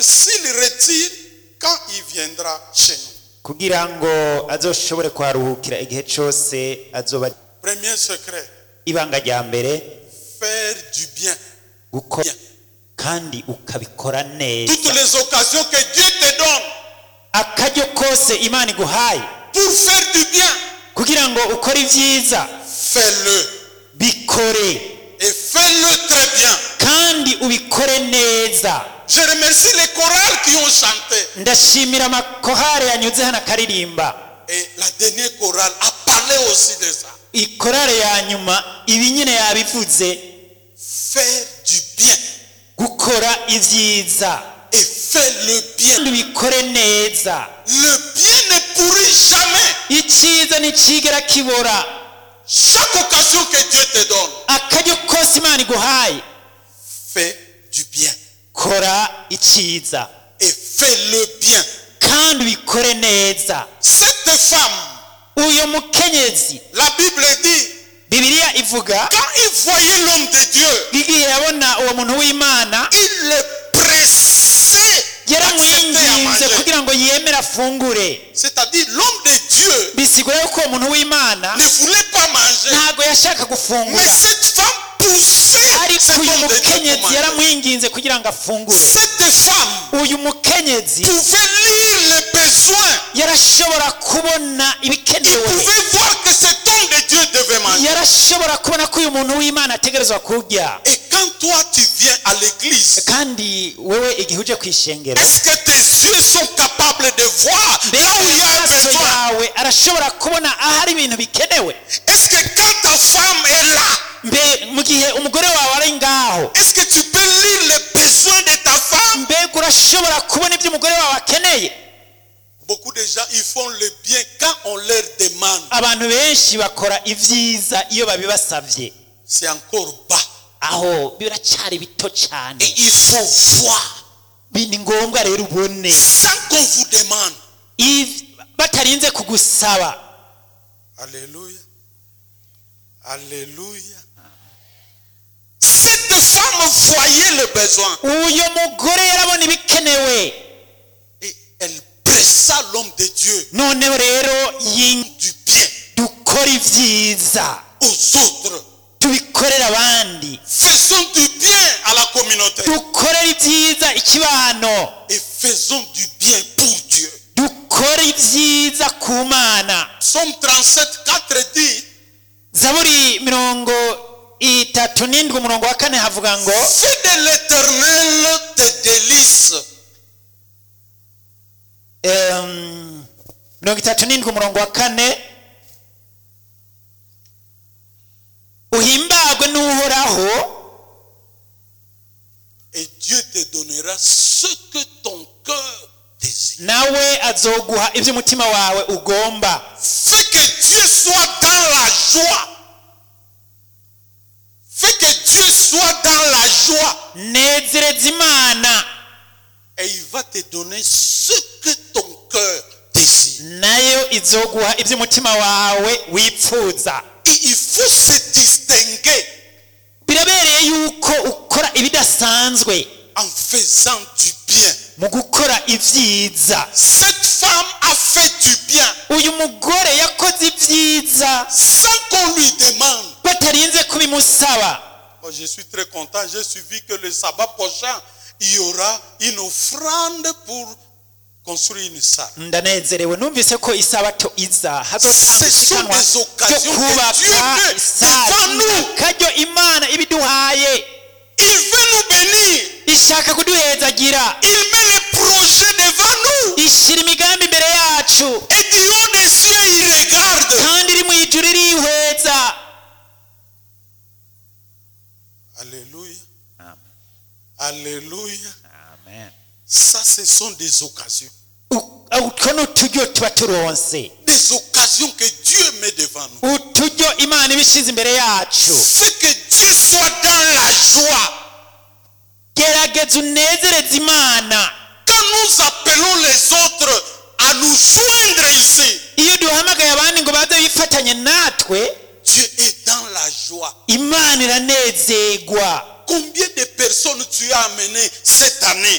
s'il retire quand il viendra chez nous. kugira ngo azoshobore kuharuhukira igihe cyose azoba Premier secret, ibanga rya mbere faire du bien. gukora Bien. kandi ukabikora Toutes neza les occasions que Dieu te donne akaryo kose imana iguhaye pour faire du bien, kugira ngo ukore ibyiza fais-le. bikore Et fais-le très bien. kandi ubikore neza Je remercie les chorales qui ont chanté. ndashimira amakorale yanyuze hano akaririmba Et la dernière chorale a parlé aussi de ça. ikorale ya nyuma ibi nyine yabivuze Faire du bien. gukora ibyiza Et fais le bien. kandi ubikore neza Le bien ne pourrit jamais. icyiza ntikigera kibora Chaque occasion que Dieu te donne, akaryo kose imana iguhaye fais du bien. kora icyiza Et fais-le bien. kandi ubikore neza Cette femme, uyu mukenyezi la Bible dit, bibiliya ivuga quand il voyait l'homme de Dieu, igihe yabona uwo muntu w'imana il le pressait d'accepter à yaramwinginze manger. kugira ngo yemere afungure C'est-à-dire l'homme de Dieu bisigura yuko uwo muntu w'imana ne voulait pas manger. ntabwo yashaka Mais gufungura cette femme poussait ariko cet uyu homme de Dieu pour mukenyezi manger. yaramwinginze kugira ngo afungure Cette femme uyu mukenyezi pouvait lire les besoins. yarashobora kubona Il ibikenewe pouvait voir que cet homme de Dieu devait manger. yarashobora kubona ko uyu muntu w'imana ategerezwa kurya Et quand toi tu viens à l'église, kandi wewe igihe uje ku ishengero est-ce que tes yeux sont capables de voir là où il y a un amaso besoin yawe arashobora kubona ahari ibintu bikenewe Est-ce que quand ta femme est là, mbe mu gihe umugore wawe ari ngaho est-ce que tu peux lire les besoins de ta femme mbega urashobora kubona ibyo umugore wawe akeneye Beaucoup de gens, ils font le bien quand on leur demande. abantu benshi bakora ibyiza iyo babibasabye C'est encore bas. aho biracyari bito cyane Et il faut voir Bi- ni ngombwa rero ubone sans qu'on vous demande. If- batarinze kugusaba Alléluia. Alléluia. Cette femme voyait le besoin uyu mugore yarabona ibikenewe et elle pressa l'homme de Dieu noneho rero yin- du bien dukora ibyiza aux autres. tubikorera abandi Faisons du bien à la communauté dukorere ibyiza ikibano et faisons du bien pour Dieu. dukore ibyiza ku mana Psaume 37, 4 dit zaburi mirongo itatu n'indwi umurongo wa kane havuga ngo Fais de l'éternel tes délices em, mirongo itatu n'indwi umurongo wa kane uhimbagwe n'uhoraho et Dieu te donnera ce que ton cœur désire. nawe azoguha ibyo umutima wawe ugomba Fais que Dieu soit dans la joie. Fais que Dieu soit dans la joie. nezereza imana Et il va te donner ce que ton cœur désire. nayo izoguha ibyo umutima wawe wipfuza Et il faut se distinguer birabereye yuko ukora ibidasanzwe en faisant du bien. mu gukora ibyiza Cette femme a fait du bien uyu mugore yakoze ibyiza sans qu'on lui demande. batarinze kubimusaba Moi, je suis très content. J'ai suivi que le sabbat prochain, il y aura une offrande pour construire une salle. ndanezerewe numvise ko isabato iza hazotanga Ce sont isiganwa des ryo occasions que Dieu kubaka met isari devant nous. akaryo imana ibiduhaye Il veut nous bénir. ishaka kuduhezagira Il met les projets devant nous. ishyira imigambi imbere yacu Et du haut des cieux, il regarde. kandi iri mu ijuru irihweza Alléluia. Alléluia. Amen. Ça, ce sont des occasions. U- utwo ni uturyo tuba turonse Des occasions que Dieu met devant nous. uturyo imana iba ishyize imbere yacu Fais que Dieu soit dans la joie. gerageza unezereze imana Quand nous appelons les autres à nous joindre ici, iyo duhamagaye abandi ngo baze bifatanye natwe Dieu est dans la joie. imana iranezerwa Combien de personnes tu as amenées cette année